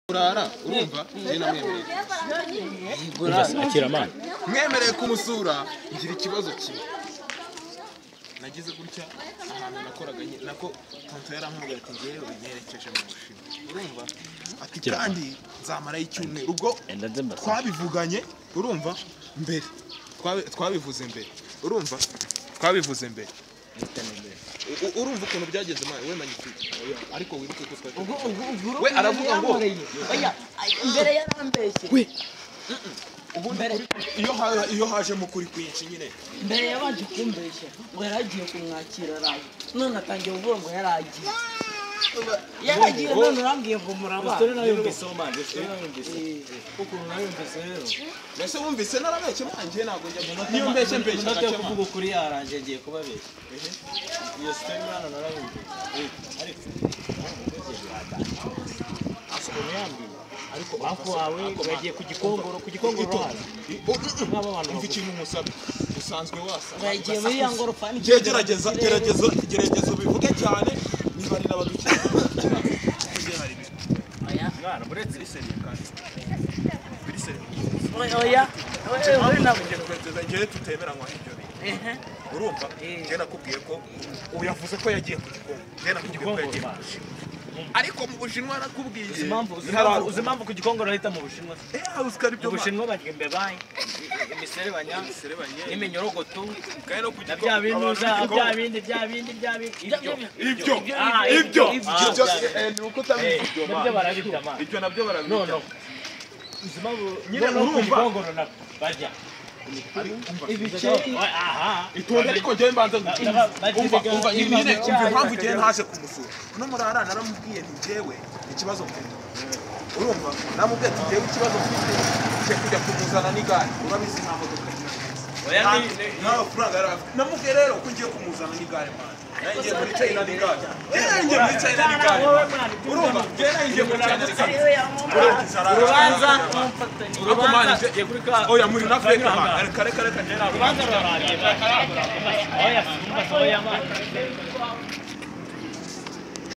kurara urumva njye namwemereye akira amana mwemereye kumusura ngira ikibazo kimwe nagize gutya ahantu nakoraga nye- nako tonto yarampamagaye ati ngewe nerekeje mu bushinwa urumva ati Gira. kandi nzamarayo icyumweru ubwo enda nze mbasa twabivuganye urumva mbere Twabi- twabivuze mbere urumva twabivuze mbere U- u- urumva ukuntu byagenze mwana we magnifique ariko wibuke ko twari we aravuga ngo oya imbere yarambeshye ubundi Mbere. kuri- iyo ha- iyo hajemo ukuri kwinshi nyine mbere yabanje kumbeshya ngo yari agiye kumwakira araye none atangiye kuvuga ngo yari agiye yaragiye none urambwiye ngo murabana mbese wumvise narabeshye mwanjye ntabwo njya niyo mbeshye mbeshye inota yo ndakemanga. kuvuga ukuri yarangiye agiye kubabeshya iyo sitori mwana narabumva ariko ukuntu yambwiye ariko banki wawe bagiye ku gikongoro ku gikongoro wawe nk'aba bantu umva baguzi ikintu nkusabye usanzwe wasa ngo yagiye muri ya ngorofani Ge- gerageza gerageza gerageza ubivuge cyane niba ari n'abadukira oya oya oya nabo ngewe tutemeranywa n'ibyo bintu urumva ngewe nakubwiye ko uyavuze ko yagiye ku gikombe ngewe nakubwiye ko yagiye ku bushinwa ariko mu bushinwa nakubwiye impamvu uzi impamvu- uzi impamvu ku gikongoro bahita mu bushinwa se eh uziko ari mu byo bushinwa bagira imbebayi imiserebanya Imiserebanya. n'iminyorogoto kandi no ku na bya bintu abantu za ku gikombe. bya bindi bya bindi bya bindi ibyo ibyo Ah, ibyo ibyo, ibyo. ibyo byose eh, ni uko utabizi ibyo Eh, nabyo man. barabita man. ibyo nabyo No, barabijya no. Uzi impamvu- Nyine no, no, ku urumva. gikongoro nako bajya ibiceri Oh, aha itonde ariko njyewe mbanza Ndaba- bagize umva ibyo- umva ibibazo nyine byayo. umva impamvu njyewe ntaje kumusura uno murara naramubwiye nti njyewe ikibazo mfite urumva naramubwiye ati njyewe ikibazo mfite cyo kujya kumuzana n'igare urabizi nta modoka Oya, nta- ni- ni- nta mafaranga yari afite namubwiye rero ko ngiye kumuzana n'igare man. Nawe ngiye muri China n'igare Yewe ngiye muri China n'igare man. urumva njyewe nawe ngiye muri China n'igare Urumva, urubanza n'umufatanye Ariko man, Urubanza- njye- kuri ka- oya muri na Afurika Kanyuranga. man. reka reka reka njyewe ntabwo urubanza rurarangiye oya oya, oya, oya,